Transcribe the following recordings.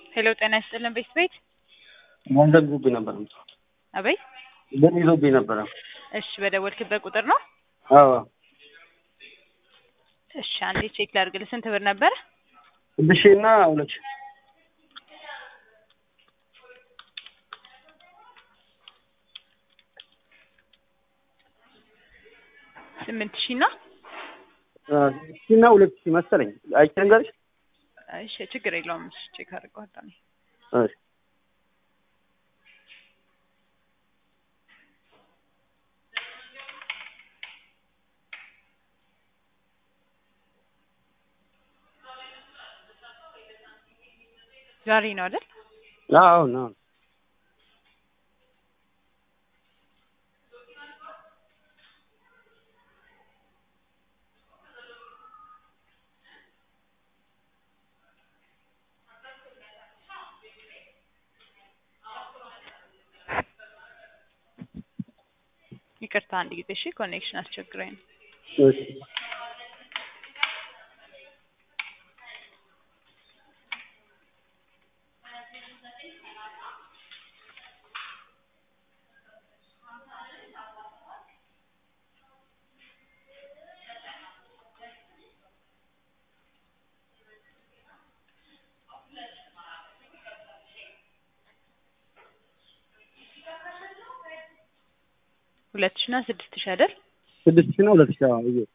ሄሎ ጤና ይስጥልን ቤት ቤት ገንዘብ ይዞብኝ ነበረ። አበይ ብር ይዞብኝ ነበረ። እሺ በደወልክበት ቁጥር ነው አዎ እሺ አንዴ ቼክ ላድርግልህ ስንት ብር ነበረ ስድስት ሺህ እና ሁለት ሺህ ስምንት ሺህ እና አ፣ ስድስት ሺህ እና ሁለት ሺህ መሰለኝ። አይቼ ልንገርሽ? እሺ ችግር የለውም እሺ ቼክ አድርገዋለሁ እኔ እሺ ዛሬ ነው አይደል አዎ ነው ይቅርታ አንድ ጊዜ እሺ ኮኔክሽን አስቸግረኝ ነው እሺ ሁለት ሺህ እና ስድስት ሺህ አይደል ስድስት ሺህ እና ሁለት ሺህ አዎ ብዬ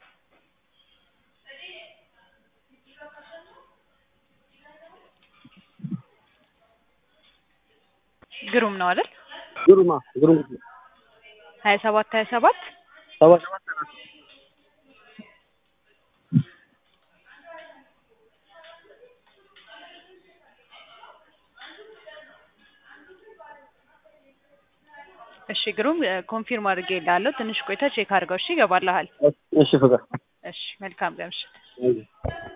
ግሩም ነው አይደል ግሩማ ግሩም ሀያ ሰባት ሀያ ሰባት ሰባ ሰባት ሰላሳ እሺ ግሩም ኮንፊርም አድርጌ እልሃለሁ ትንሽ ቆይታ ቼክ አድርገው እሺ ይገባልሃል እሺ ፍቅር እሺ መልካም ቀን እሺ እሺ